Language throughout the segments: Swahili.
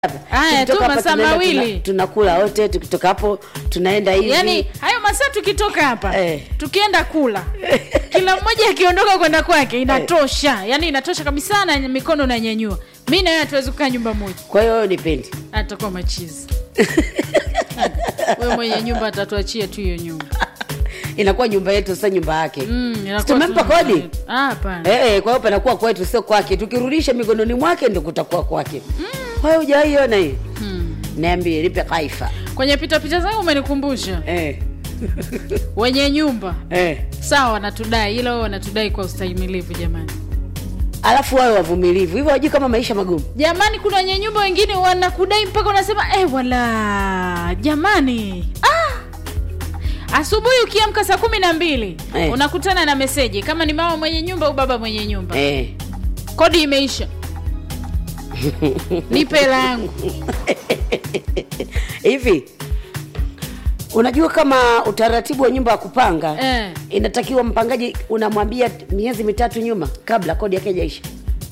Haya, Tukitoka tu hapa masaa tunaenda mawili. tuna- tunakula wote tukitoka hapo tunaenda hivi yaani hayo masaa tukitoka hapa Eh. tukienda kula kila mmoja akiondoka kwenda kwake inatosha yaani inatosha kabisa na mikono nanyanyua mi na wewe hatuwezi kukaa nyumba moja kwa hiyo wewe nipendi atakuwa machizi we mwenye nyumba atatuachia tu hiyo nyumba inakuwa nyumba yetu sasa nyumba yake Mm, inakuwa Si tumempa tu nyumba kodi? yetu. Ah, hapana Eh, eh, kwa hiyo panakuwa kwetu sio kwake tukirudisha mikononi mwake ndo kutakuwa kwake kwa hiyo hujawaiona hii Hmm. niambie lipe kaifa kwenye pitapita zangu umenikumbusha eh. wenye nyumba Eh. sawa wanatudai ila wao wanatudai kwa ustahimilivu jamani alafu wawe wavumilivu hivyo wajui kama maisha magumu jamani kuna wenye nyumba wengine wanakudai mpaka unasema eh, wala jamani ah! asubuhi ukiamka saa kumi na mbili Eh. unakutana na meseji kama ni mama mwenye nyumba au baba mwenye nyumba eh. kodi imeisha nipe hela yangu hivi unajua kama utaratibu wa nyumba ya kupanga Eh. inatakiwa mpangaji unamwambia miezi mitatu nyuma kabla kodi yake jaisha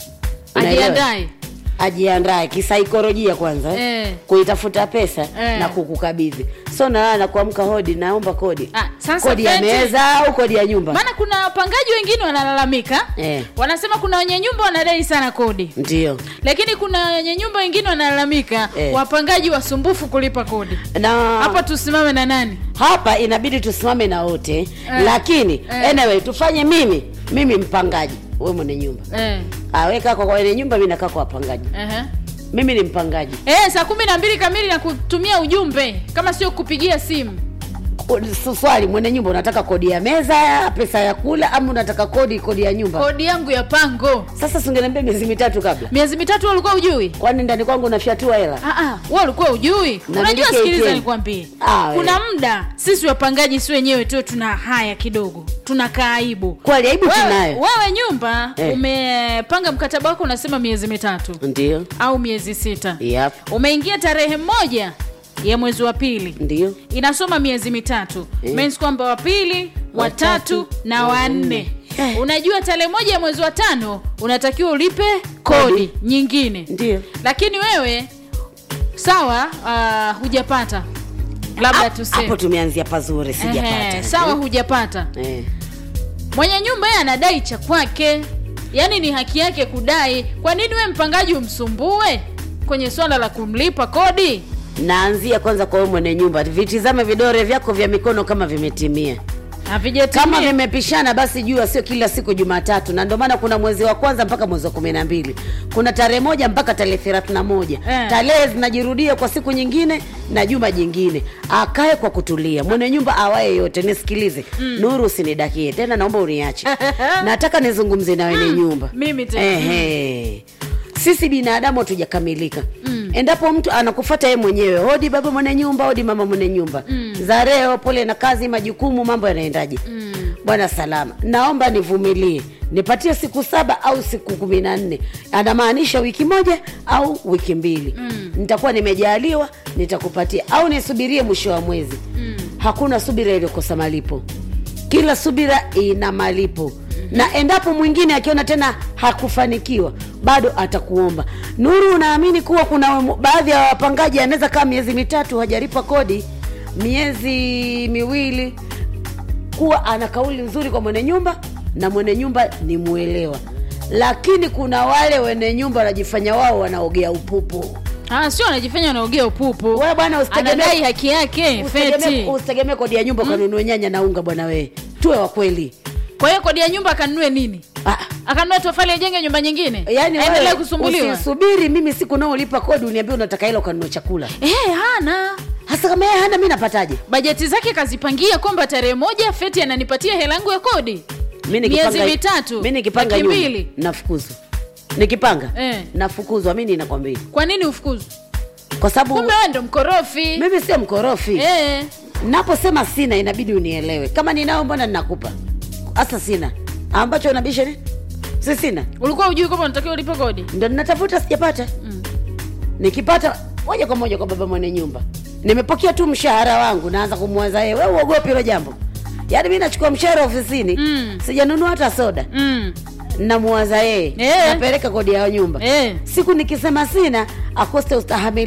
ajiandae ajiandae kisaikolojia kwanza eh? Eh. kuitafuta pesa Eh. na kukukabidhi so nalala na kuamka hodi naomba kodi Ah, sasa kodi ya Fenty- meza au kodi ya nyumba maana kuna wapangaji wengine wanalalamika Eh. wanasema kuna wenye nyumba wanadai sana kodi ndio lakini kuna wenye nyumba wengine wanalalamika Eh. wapangaji wasumbufu kulipa kodi na hapa tusimame na nani hapa inabidi tusimame na wote Eh. lakini Eh. anyway tufanye mimi mimi mpangaji we mwenye nyumba eh. aweka kwa wenye nyumba mi nakaa kwa wapangaji uh-huh. mimi ni mpangaji Eh, saa kumi na mbili kamili na kutumia ujumbe kama sio kupigia simu Ku- swali mwenye nyumba unataka kodi ya meza pesa ya kula ama unataka kodi kodi ya nyumba kodi yangu ya pango sasa singeniambia miezi mitatu kabla miezi mitatu wewe ulikuwa ujui kwani ndani kwangu unafyatua hela Ah, ah, wewe ulikuwa ujui Na unajua miliki sikiliza ATM. nikwambie Ah, we. kuna muda sisi wapangaji si wenyewe tu tuna haya kidogo tuna kaaibu kweli aibu wewe, tunayo wewe nyumba Eh. umepanga mkataba wako unasema miezi mitatu ndio au miezi sita yep. umeingia tarehe moja ya mwezi wa pili ndio inasoma miezi mitatu Eh. means kwamba wa pili watatu Watatu, na wa wanne nne. Eh. unajua tarehe moja ya mwezi wa tano unatakiwa ulipe kodi, Kodi. nyingine ndio lakini wewe sawa uh, hujapata labda hapo tuseme tumeanzia pazuri Ehe, sijapata sawa hujapata eh. mwenye nyumba yeye anadai cha kwake yaani ni haki yake kudai kwa nini we mpangaji umsumbue kwenye swala la kumlipa kodi naanzia kwanza kwa wewe mwenye nyumba vitizame vidore vyako vya mikono kama vimetimia havijatimia kama vimepishana basi jua sio kila siku jumatatu na ndio maana kuna mwezi wa kwanza mpaka mwezi wa kumi na mbili kuna tarehe moja mpaka tarehe thelathini na moja Eh. tarehe zinajirudia kwa siku nyingine na juma jingine akae kwa kutulia mwenye nyumba awaye yote nisikilize mm. nuru usinidakie tena naomba uniache nataka nizungumze na wenye nyumba mimi tena. Ehe. sisi binadamu hatujakamilika mm. endapo mtu anakufata yeye mwenyewe hodi baba mwenye nyumba hodi mama mwenye nyumba mm. za leo pole na kazi majukumu mambo yanaendaje mm. bwana salama naomba nivumilie nipatie siku saba au siku kumi na nne anamaanisha wiki moja au wiki mbili mm. nitakuwa nimejaliwa nitakupatia au nisubirie mwisho wa mwezi mm. hakuna subira iliyokosa malipo kila subira ina malipo na endapo mwingine akiona tena hakufanikiwa bado atakuomba nuru unaamini kuwa kuna wemu- baadhi ya wapangaji anaweza kaa miezi mitatu hajalipa kodi miezi miwili kuwa ana kauli nzuri kwa mwenye nyumba na mwenye nyumba ni mwelewa lakini kuna wale wenye nyumba wanajifanya wao wanaogea upupu Ah, sio anajifanya anaogea upupu wewe bwana usitegemee anadai haki yake feti usitegemee usitegemee kodi ya nyumba ukanunue nyanya na unga bwana wewe tuwe wa kweli kwa hiyo kodi ya nyumba akanunue nini ah. akanunue tofali ajenge nyumba nyingine yaani aendelee wewe kusumbuliwa usisubiri mimi siku naolipa kodi uniambia unataka hela ukanunua chakula Eh, hana hasa kama yeye hana mi napataje bajeti zake kazipangia kwamba tarehe moja feti ananipatia hela yangu ya kodi mi Miezi mitatu, mi nikipanga laki nyumba mbili. nafukuzwa nikipanga Eh. nafukuzwa mi ninakwambia kwa nini ufukuzwe kwa sababu kumbe wewe ndo mkorofi mimi sio mkorofi eh. naposema sina inabidi unielewe kama ninao mbona ninakupa hasa sina ambacho unabisha ni si sina ulikuwa ujui kwamba unatakiwa ulipe kodi ndo ninatafuta sijapata Mm. nikipata moja kwa moja kwa baba mwenye nyumba nimepokea tu mshahara wangu naanza kumwaza yeye wewe uogopi hilo jambo yaani mi nachukua mshahara ofisini Mm. sijanunua hata soda mm. namuwaza yeye Eh. napeleka kodi ya nyumba eh. siku nikisema sina akose ustahamili